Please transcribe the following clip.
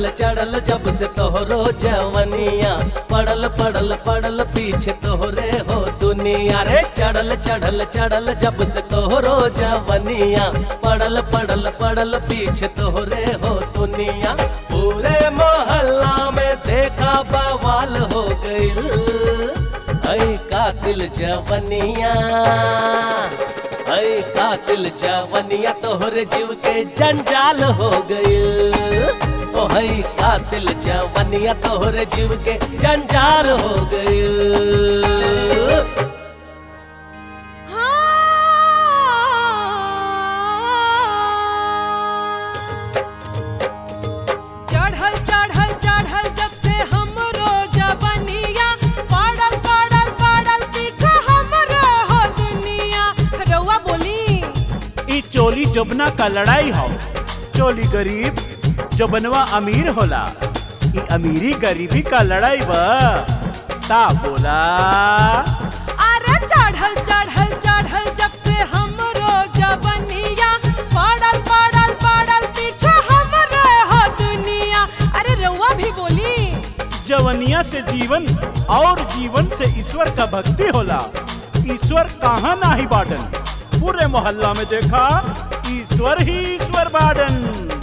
चढ़ल चढ़ल जब से तोहरो जवनिया पड़ल पड़ल पड़ल पीछे तोहरे हो दुनिया रे चढ़ल चढ़ल चढ़ल जब से तोहरो जवनिया पड़ल पड़ल पड़ल पीछे तोहरे हो दुनिया पूरे मोहल्ला में देखा बवाल हो गइल ऐ कातिल जवनिया ऐ कातिल जवनिया तोहरे जीव के जंजाल हो गइल ओ है कातिल जवनिया तोहरे जीव के जंजाल हो गइल चढ़ल चढ़ल चढ़ल जब से हमरो जवनिया पड़ल पड़ल पड़ल पीछे हमरो हो दुनिया रउआ बोली ई चोली जोबना का लड़ाई हो चोली गरीब जोबनवा अमीर होला ई अमीरी गरीबी का लड़ाई बा ता बोला अरे चढ़ल चढ़ल चढ़ल जब से हमरो जवनिया पड़ल पड़ल पड़ल पीछे हमरो हो दुनिया अरे रउआ भी बोली जवनिया से जीवन और जीवन से ईश्वर का भक्ति होला ईश्वर कहाँ नाही बाटन पूरे मोहल्ला में देखा ईश्वर ही ईश्वर बाटन